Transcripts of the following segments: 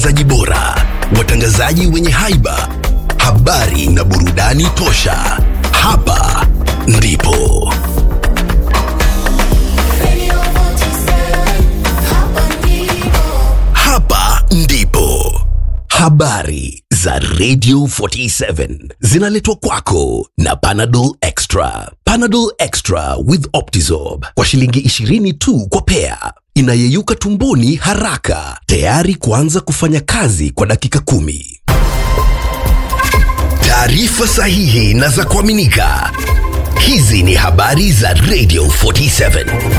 zaji bora, watangazaji wenye haiba, habari na burudani tosha. Hapa ndipo hapa ndipo habari za Radio 47 zinaletwa kwako na Panadol Extra. Panadol Extra with Optizorb kwa shilingi 20 tu kwa pea, inayeyuka tumboni haraka, tayari kuanza kufanya kazi kwa dakika kumi. Taarifa sahihi na za kuaminika. Hizi ni habari za Radio 47.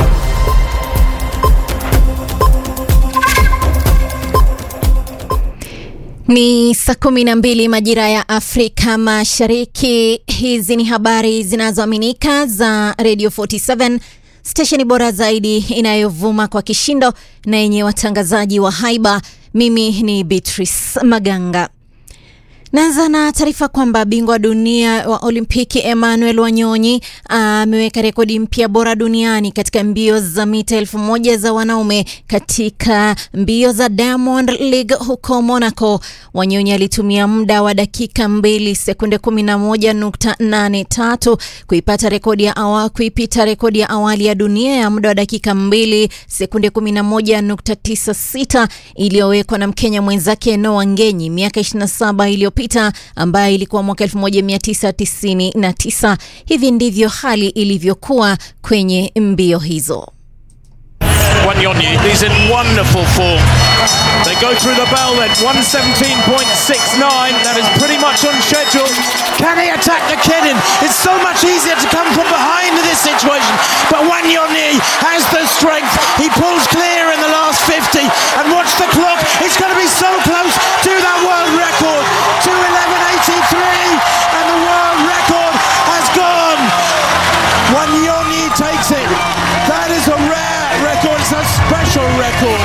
Ni saa kumi na mbili majira ya Afrika Mashariki. Hizi ni habari zinazoaminika za Radio 47 stesheni bora zaidi inayovuma kwa kishindo na yenye watangazaji wa haiba. Mimi ni Beatrice Maganga. Naanza na taarifa kwamba bingwa dunia wa Olimpiki Emmanuel Wanyonyi ameweka rekodi mpya bora duniani katika mbio za mita elfu moja za wanaume katika mbio za Diamond League huko Monaco. Wanyonyi alitumia muda wa dakika mbili sekunde 11.83 kuipata rekodi ya awa, kuipita rekodi ya awali ya dunia ya muda wa dakika mbili sekunde 11.96 iliyowekwa na Mkenya mwenzake Noah Ngenyi miaka 27 iliyopita ambayo ilikuwa mwaka 1999. Hivi ndivyo hali ilivyokuwa kwenye mbio hizo. Wanyonyi is in wonderful form. They go through the bell then, 117.69. That is pretty much on schedule. Can he attack the Kenin? It's so much easier to come from behind in this situation. But Wanyonyi has the strength. He pulls clear in the last 50. And watch the clock. It's going to be so close to that world record. 211.83. And the world record has gone. Wanyonyi takes it. That is a rare record. It's a special record.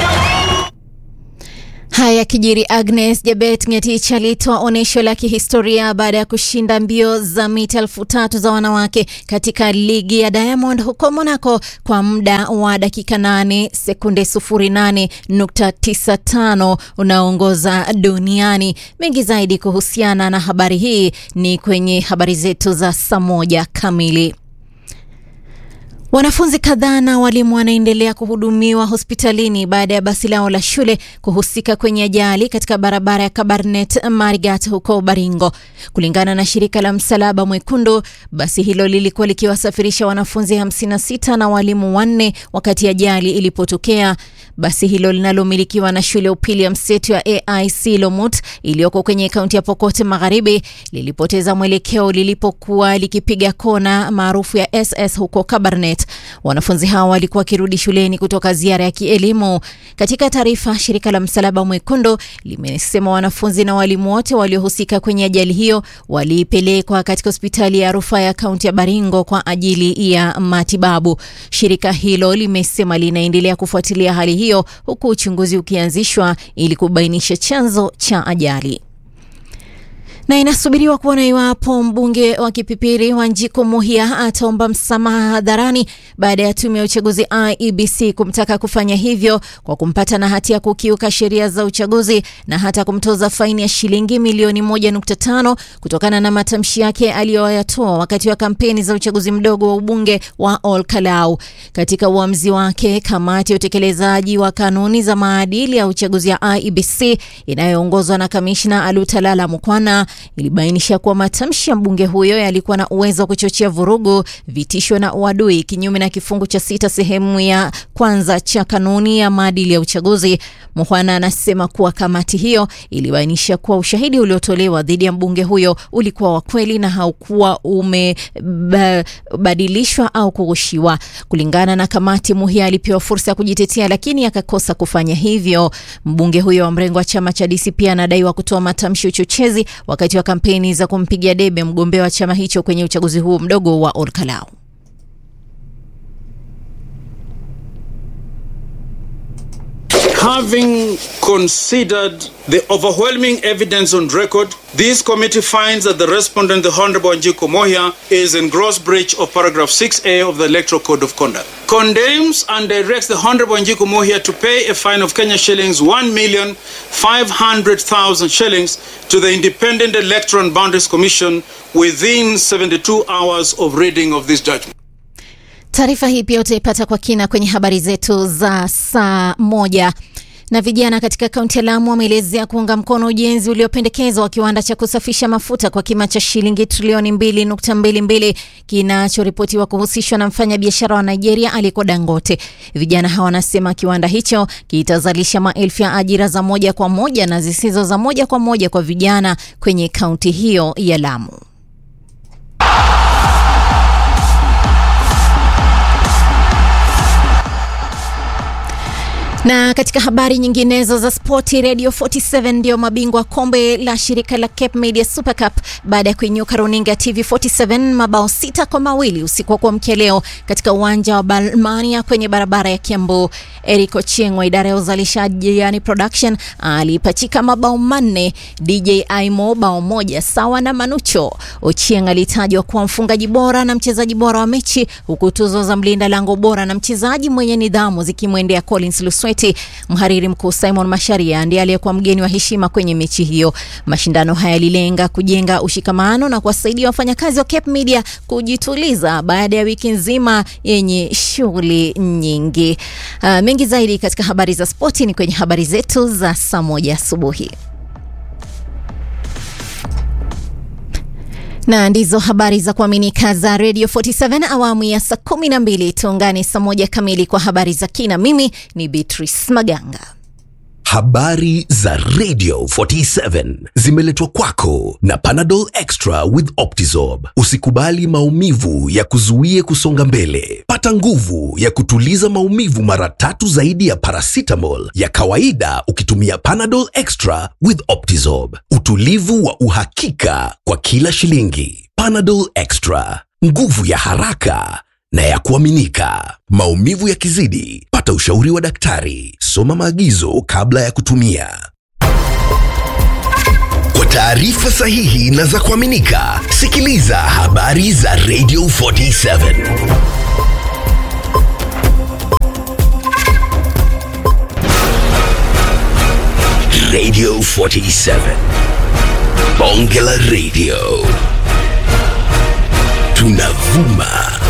Haya kijiri, Agnes Jabet Ngetich alitoa onyesho la kihistoria baada ya kushinda mbio za mita elfu tatu za wanawake katika ligi ya Diamond huko Monaco kwa muda wa dakika 8 sekunde 08.95 unaoongoza duniani. Mengi zaidi kuhusiana na habari hii ni kwenye habari zetu za saa moja kamili. Wanafunzi kadhaa na walimu wanaendelea kuhudumiwa hospitalini baada ya basi lao la shule kuhusika kwenye ajali katika barabara ya Kabarnet Marigat huko Baringo. Kulingana na shirika la Msalaba Mwekundu, basi hilo lilikuwa likiwasafirisha wanafunzi 56 na walimu wanne wakati ajali ilipotokea. Basi hilo linalomilikiwa na shule ya upili ya mseto ya AIC Lomut iliyoko kwenye kaunti ya Pokot Magharibi lilipoteza mwelekeo lilipokuwa likipiga kona maarufu ya SS huko Kabarnet. Wanafunzi hao walikuwa wakirudi shuleni kutoka ziara ya kielimu. Katika taarifa, shirika la Msalaba Mwekundu limesema wanafunzi na walimu wote waliohusika kwenye ajali hiyo walipelekwa katika hospitali ya rufaa ya kaunti ya Baringo kwa ajili ya matibabu. Shirika hilo limesema linaendelea kufuatilia hali hiyo huku uchunguzi ukianzishwa ili kubainisha chanzo cha ajali na inasubiriwa kuona iwapo mbunge wa Kipipiri Wanjiku Muhia ataomba msamaha hadharani baada ya tume ya uchaguzi IEBC kumtaka kufanya hivyo kwa kumpata na hatia ya kukiuka sheria za uchaguzi na hata kumtoza faini ya shilingi milioni 1.5 kutokana na matamshi yake aliyoyatoa wakati wa kampeni za uchaguzi mdogo wa ubunge wa Ol Kalau. Katika uamuzi wake, kamati ya utekelezaji wa kanuni za maadili ya uchaguzi ya IEBC inayoongozwa na kamishna Alutalala Mukwana ilibainisha kuwa matamshi ya mbunge huyo yalikuwa na uwezo wa kuchochea vurugu, vitisho na uadui, kinyume na kifungu cha sita sehemu ya kwanza cha kanuni ya maadili ya uchaguzi. Muhwana anasema kuwa kamati hiyo ilibainisha kuwa ushahidi uliotolewa dhidi ya mbunge huyo ulikuwa wa kweli na haukuwa umebadilishwa au kughushiwa. Kulingana na kamati, Muhia alipewa fursa ya kujitetea, lakini akakosa kufanya hivyo. Mbunge huyo wa mrengo wa chama cha DCP anadaiwa kutoa matamshi ya uchochezi wakati wa kampeni za kumpigia debe mgombea wa chama hicho kwenye uchaguzi huo mdogo wa Olkalau. Having considered the overwhelming evidence on record, this committee finds that the respondent, the Honorable Njiko Mohia, is in gross breach of paragraph 6A of the Electoral Code of Conduct. Condemns and directs the Honorable Njiko Mohia to pay a fine of Kenya shillings 1,500,000 shillings to the Independent Electoral and Boundaries Commission within 72 hours of reading of this judgment. Taarifa hii pia utaipata kwa kina kwenye habari zetu za saa moja. Na vijana katika kaunti ya Lamu wameelezea kuunga mkono ujenzi uliopendekezwa wa kiwanda cha kusafisha mafuta kwa kima cha shilingi trilioni 2.22 kinachoripotiwa kuhusishwa na mfanyabiashara wa Nigeria aliyekuwa Dangote. Vijana hawa wanasema kiwanda hicho kitazalisha maelfu ya ajira za moja kwa moja na zisizo za moja kwa moja kwa vijana kwenye kaunti hiyo ya Lamu. Na katika habari nyinginezo za spoti, Radio 47 ndio mabingwa kombe la shirika la Cape Media Super Cup baada ya kuinyuka runinga ya TV 47 mabao sita kwa mawili usiku wa kuamkia leo katika uwanja wa Balmania kwenye barabara ya Kiambu. Eric Ochieng wa idara ya uzalishaji yani production alipachika mabao manne, DJ Aimo bao moja sawa na Manucho. Ochieng alitajwa kuwa mfungaji bora na mchezaji bora wa mechi, huku tuzo za mlinda lango bora na mchezaji mwenye nidhamu zikimwendea Collins Lusweti. Mhariri mkuu Simon Masharia ndiye aliyekuwa mgeni wa heshima kwenye mechi hiyo. Mashindano haya yalilenga kujenga ushikamano na kuwasaidia wafanyakazi wa Cape Media kujituliza baada ya wiki nzima yenye shughuli nyingi. Uh, mengi zaidi katika habari za spoti ni kwenye habari zetu za saa moja asubuhi. na ndizo habari za kuaminika za Radio 47 awamu ya saa 12. Tuungane saa moja kamili kwa habari za kina. Mimi ni Beatrice Maganga. Habari za Radio 47 zimeletwa kwako na Panadol Extra with Optizorb. Usikubali maumivu ya kuzuie kusonga mbele. Pata nguvu ya kutuliza maumivu mara tatu zaidi ya paracetamol ya kawaida ukitumia Panadol Extra with Optizorb. Utulivu wa uhakika kwa kila shilingi. Panadol Extra, nguvu ya haraka na ya kuaminika. Maumivu yakizidi, pata ushauri wa daktari. Soma maagizo kabla ya kutumia. Kwa taarifa sahihi na za kuaminika, sikiliza habari za Radio 47. Radio 47. Bonge la Radio. Tunavuma